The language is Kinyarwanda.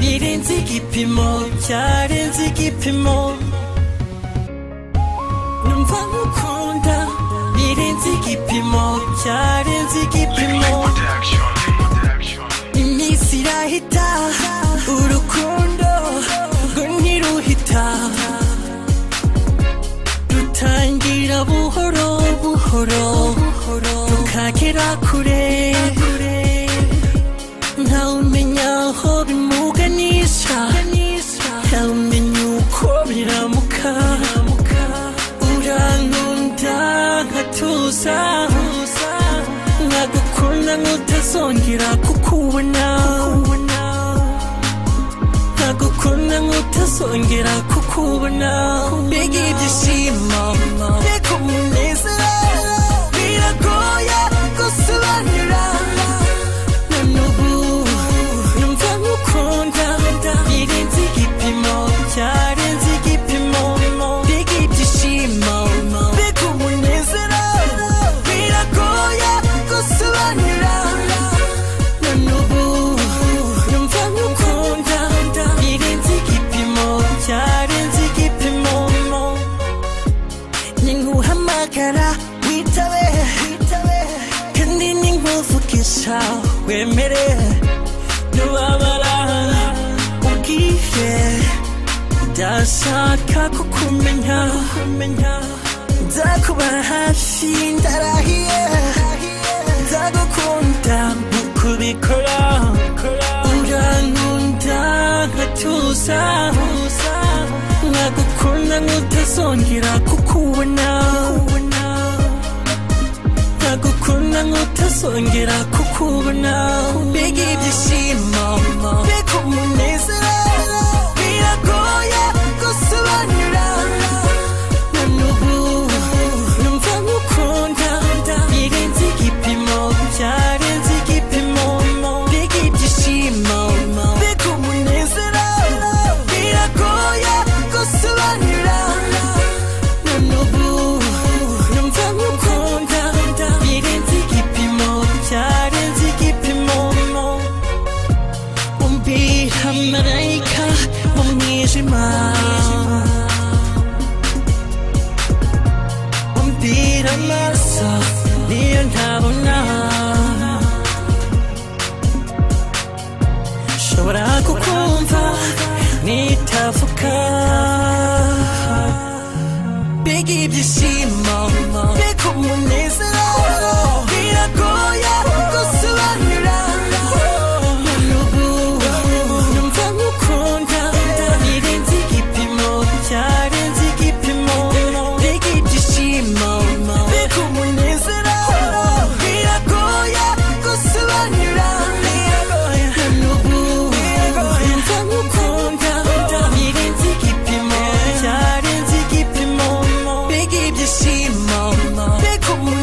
birenze igipimo byarenze igipimo numva ngukunda birenze igipimo byarenze igipimo iminsi irahita urukundo rwo ntiruhita rutangira buhoro buhoro rukagera kure ntawe umenya aho bimuganisha ntawe umenya uko biramuka urankunda nkatuza nkagukunda nkutazongera kukubona nkagukunda nkutazongera kukubona mbega ibyishimo mbega umunezero biragoye gusobanura na n'ubu numva ngukunda birenze igipimo byarenze igipimo mbega ibyishimo mbega umunezero biragoye gusobanura na n'ubu numva ngukunda birenze igipimo byarenze igipimo ninguhamagara witabe kandi ninkuvugisha wemere nubabara ubwiye ndashaka kukumenya nzakuba hafi ndarahiye nzagukunda mukubikora urankunda nkatuza nkagukunda nkutazongera kukubona nkagukunda nkutazongera kukubona mbega ibyishimo mbega umunezero biragoye gusobanura na n'ubu numva ngukunda birenze igipimo byarenze igipimo mbega ibyishimo mbega umunezero biragoye gusobanura na n'ubu numva ngukunda birenze igipimo byarenze igipimo umbira marayika mu mwijima umbira amaso niyo ntabona nshobora kukumva nitavuga mbega ibyishimo mbega umunezero biragoye gusobanura na n'ubu numva ngukunda birenze igipimo byarenze igipimo mbega ibyishimo mbega umunezero biragoye gusobanura na n'ubu numva ngukunda birenze igipimo byarenze igipimo mbega ibyishimo mbega umunezero